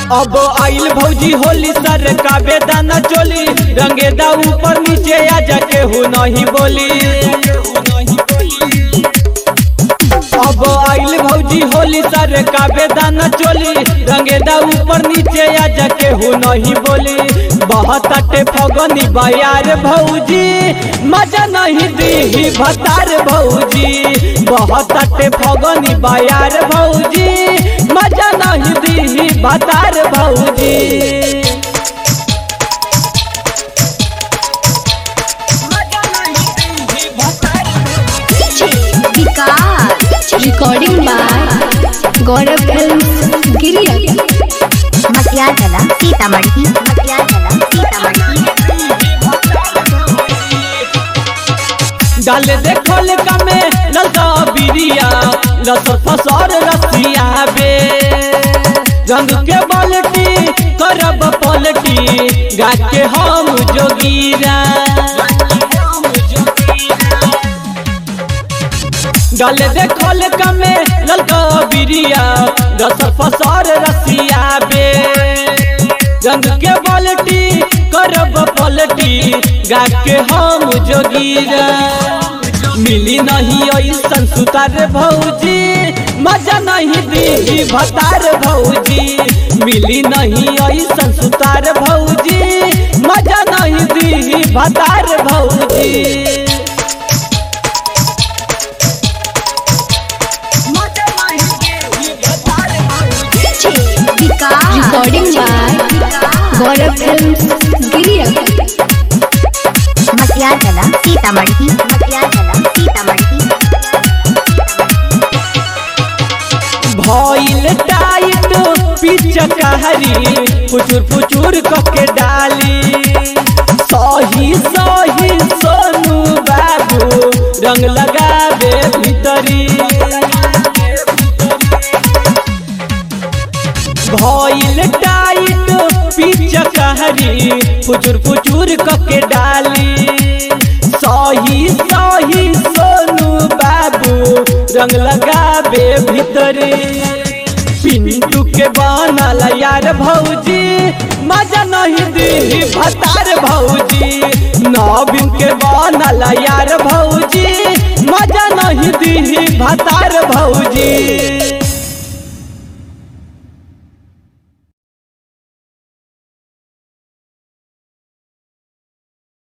अब आइल भौजी होली सर का बेदाना चोली रंगेदा ऊपर नीचे आ जाके हो नहीं बोली अब आइल भौजी होली सर का बेदाना चोली रंगेदा ऊपर नीचे आ जाके हो नहीं बोली बहुत अटे फगनी बयार भौजी मजा नहीं दी भतार भौजी बहुत अटे फगनी बयार भौजी मजा नहीं दी भतार भौजी Vikas recording by Gaurav film गिरिया मटिया जला सीतामढ़ी मटिया जला सीतामढ़ी डाल देखल कमे ललका बिरिया लसर फसर रसिया बे रंग के बाल्टी करब पलटी गा के हम जोगीरा डाल देखल कमे ललका बिरिया लसर फसर रसिया बे रंग के बाल्टी करब पलटी गा के हम जोगीरा मिली नहीं ऐसन सुतार भौजी मजा नहीं दी भतार भौजी मिली नहीं ऐसन सुतार भौजी मजा नहीं दी भतार भौजी Vikas recording by Gaurav film गिरिया मटिया जला सीतामढ़ी मटिया जला सीतामढ़ी भइल टाइट पिच कहरी फुचुर फुचुर कके डाली सही सही सोनू बाबू रंग लगावे भीतरी भइल टाइट पिच कहरी फुचुर फुचुर कके डाली सही सही सोनू बाबू रंग लगावे भीतरी पिंटू के बनल यार भौजी मजा नहीं दी भतार भौजी नवीन के बनल यार भौजी मजा नहीं दी भतार भौजी